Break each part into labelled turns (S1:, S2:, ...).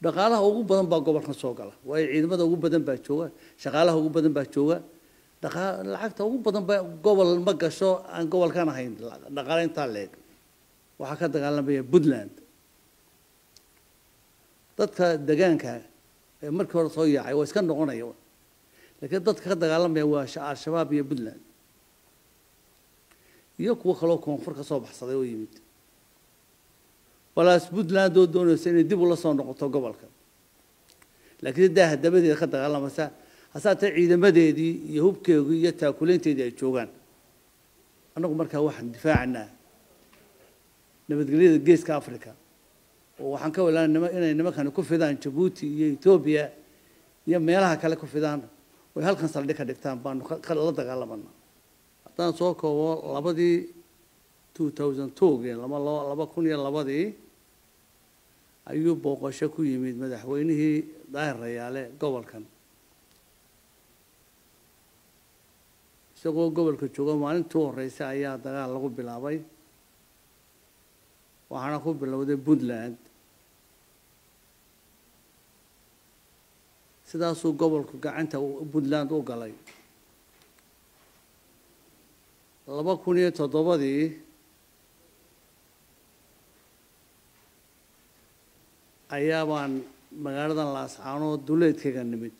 S1: dhaqaalaha ugu badan baa gobolkan soo gala waayo ciidamada ugu badan baa jooga shaqaalaha ugu badan baa jooga dhaqa lacagta ugu badan baa gobol ma gasho aan gobolkan ahayn dhaqaale intaa leeg waxaa ka dagaalamaya puntland dadka degaanka ee markii hore soo yaacay waa iska noqonaya laakiin dadka ka dagaalamaya waa al-shabaab iyo puntland iyo kuwo kaloo koonfur ka soo baxsaday oo yimid walaas puntland oo doonaysa inay dib ula soo noqoto gobolka laakiin daaha dabadeeda ka dagaalamaysa hasaatee ciidamadeedii iyo hubkeedii iyo taakuleynteedii ay joogaan annagu markaa waxaan difaacanaa nabadgelyada geeska africa oo waxaan ka walaana nima inay nimankani ku fidaan jabuuti iyo etoobiya iyo meelaha kale ku fidaan oy halkan saldhig ka dhigtaan baanu la dagaalamana haddaan soo koobo labadii two thousand twogii laba laba kun iyo labadii ayuu booqasho ku yimid madaxweynihii daahir rayaale gobolkan isagoo gobolka jooga maalintii u horreysay ayaa dagaal lagu bilaabay waxaana ku bilowday puntland sidaasuu gobolku gacanta puntland u galay laba kun iyo toddobadii ayaa baan magaaladan laascaanood duleedkayga nimid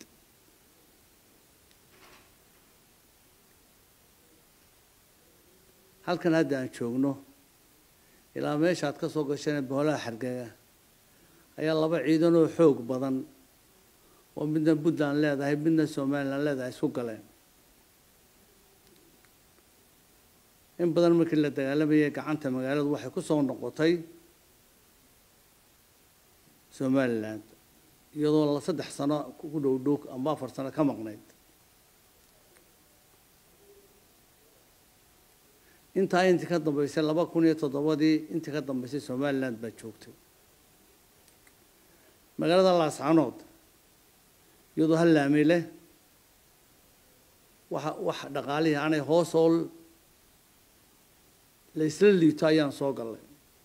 S1: halkan hadda aan joogno ilaa meesha aad ka soo gasheen boholaha xargaga ayaa laba ciidan oo xoog badan oo midna puntland leedahay midna somalilan leedahay isku galeen in badan markii la dagaalamayay gacanta magaaladu waxay ku soo noqotay somaliland iyadoo la saddex sano ku dhow dhow amba afar sano ka maqnayd intaa intii ka dambeysay laba kun iyo toddobadii intii ka dambeysay somaliland baa joogtay magaalada laascanood iyadoo hal laami leh waxa wax dhaqaalihii aanay hoosool la isla liito ayaan soo gallay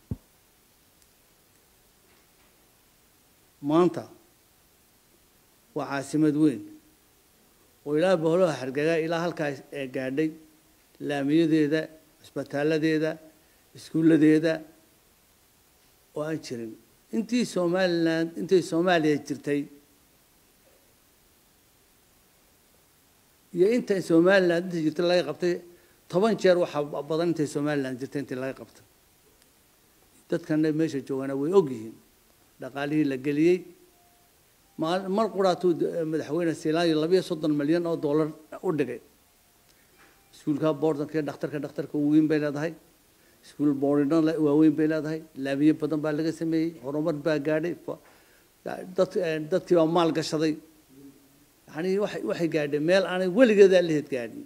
S1: maanta waa caasimad weyn oo ilaa boholaha xargaga ilaa halkaa ee gaadhay laamiyadeeda cisbitaaladeeda iskuulladeeda oo aan jirin intii somaliland intay soomaaliya jirtay iyo inta somaliland intay jirtay laga qabtay toban jeer waxaa badan intay somaliland jirtay intii laga qabtay dadkana meesha joogana way og yihiin dhaqaalihii la geliyey mar quraatuu madaxweyne silaayo labayo soddon milyan oo dollar u dhigay iskuulka boordanka iyo dhakhtarka dhakhtarka weyn bay leedahay iskuul boorino waaweyn bay leedahay laamiye badan baa laga sameeyey horumar baa gaadhay dad dadkii baa maal gashaday yani waxay waxay gaadhay meel aanay weligeedaa laheed gaadhin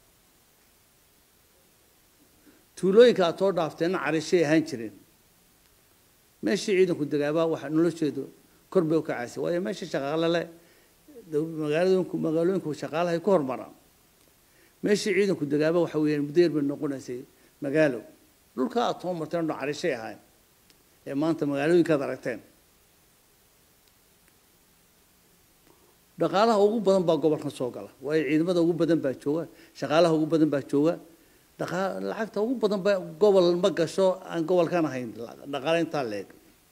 S1: tuulooyinka aad soo dhaafteenna carishay ahaan jireen meeshii ciidanku degaabaa waxa nolosheedu kor bay u kacaysay waayo meesha shaqaalale magaaladooyinku magaalooyinku shaqaalahay ku hormaraan meeshii ciidanku degaaba waxa weeyaan muddo yar bay noqonaysay magaalo dhulka aad soo marteen dho carishay ahayn ee maanta magaalooyinkaad aragteen dhaqaalaha ugu badan baa gobolkan soo gala waayo ciidamada ugu badan baa jooga shaqaalaha ugu badan baa jooga dhaqa lacagta ugu badan baa gobol ma gasho aan gobolkan ahayn dhaqaale intaa leeg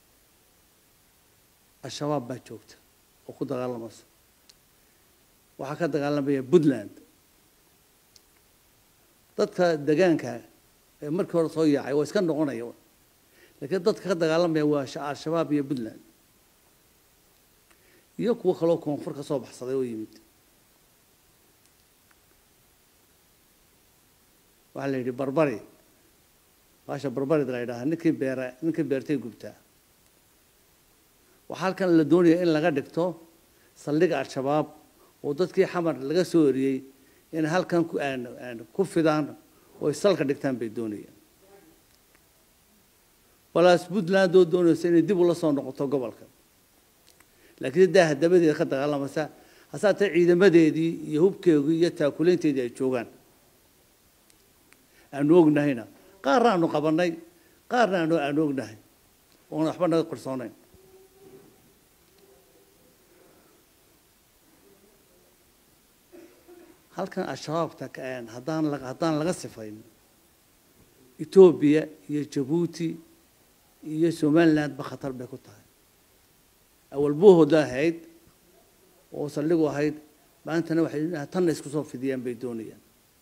S1: al-shabaab baa joogta oo ku dagaalamaysa waxaa ka dagaalamaya puntland dadka degaanka ee markii hore soo yaacay waa iska noqonaya laakiin dadka ka dagaalamaya waa al-shabaab iyo puntland iyo kuwo kaloo koonfur ka soo baxsaday oo yimid waxaa la yidhi barbari baasha barbarid la yidhaha ninkii beera ninkii beertay gubtaa waxaa halkan la doonaya in laga dhigto saldhiga al-shabaab oo dadkii xamar laga soo eriyey inay halkan ku fidaan oo salka dhigtaan bay doonayaan walaas puntland oo doonaysa inay dib ula soo noqoto gobolka laakiin daaha dabadeeda ka dagaalamaysa hasaatee ciidamadeedii iyo hubkeedii iyo taakuleynteedii ay joogaan aanu ognahayna qaarna aanu qabanay qaarna aanu aanu ognahay oona waxba naga qarsoonayn halkan al-shabaabta haddaan haddaan laga sifayn etoobiya iyo jabuuti iyo somalilandba khatar bay ku tahay awal buuhooda ahayd oo saldhigu ahayd maantana waxay tanna isku soo fidiyaan bay doonayaan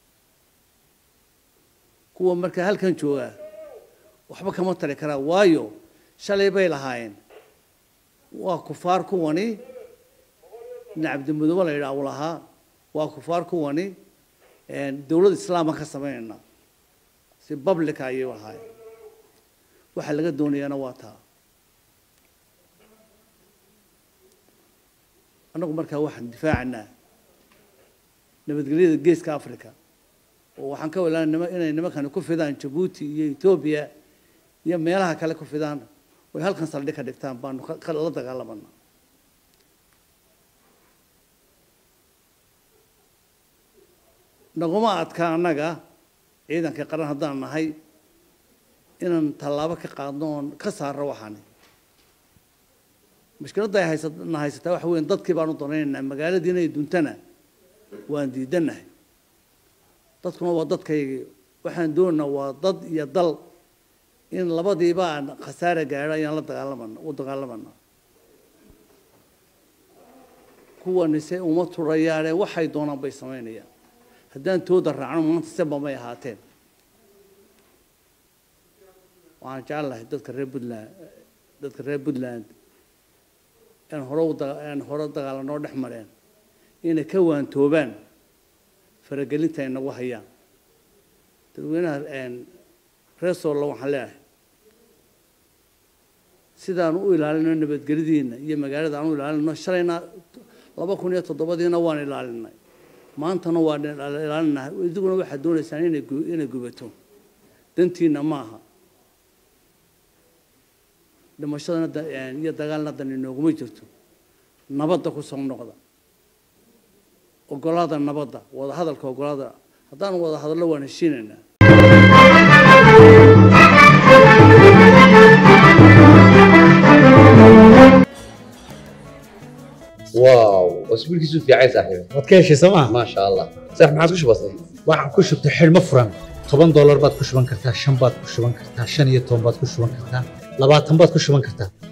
S1: kuwa markaa halkan joogaa waxba kama tari karaa waayo shalay bay lahaayeen waa kufaar kuwani nin cabdimudoobe la yidhaah uu lahaa waa kufaar kuwani dowlad islaama ka samaynayna si publica ayay lahaayeen waxa laga doonayaana waa taa annagu markaa waxaan difaacanaa nabadgelyada geeska africa oo waxaan ka walaana nima inay nimankani ku fidaan jabuuti iyo etoobiya iyo meelaha kale ku fidaan oy halkan saldhig ka dhigtaan baanu la dagaalamana naguma adka annaga ciidanka qaran haddaan nahay inaan tallaabo ka qaadno oon ka saarno waxaani mushkiladda ay haysana haysataa waxa weyan dadkii baanu danaynaynaa magaaladii inay duntana waan diidanahay dadkuna waa dadkaygii waxaan doonaynaa waa dad iyo dal in labadiiba aan khasaare gaadho ayaan la dagaalamana u dagaalamana kuwanise uma turayaane waxay doonaan bay samaynayaan haddaan tooda raacno maanta seba may ahaateen waxaan jecelahay dadka reer puntland dadka reer puntland aan hore aan hore dagaalanoo dhex mareen inay ka waantoobaan faragelinta ay nagu hayaan dadweynaha reer soollo waxaan leeyahay sidaanu u ilaalino nabadgelyadiina iyo magaalada aan u ilaalino shalayna laba kun iyo toddobadiina waan ilaalinay maantana waan ilaalinahay idiguna waxaad doonaysaan inay inay gubato dantiina maaha dhimashadana iyo dagaalna dan inooguma jirto nabadda ku soo noqda ogolaada nabadda wada hadalka ogolaada haddaanu wada hadallo waan heshiinaynaa
S2: واو اسبوع كيسو في عايز صاحبي
S3: waad ka heshay sooma
S2: ما شاء الله صح ما عادش بسيط
S3: waxaan ku shubtay xidhmo furan toban doolar baad ku shuban kartaa shan baad ku shuban kartaa shan iyo toban baad ku shuban kartaa labaatan baad ku shuban kartaa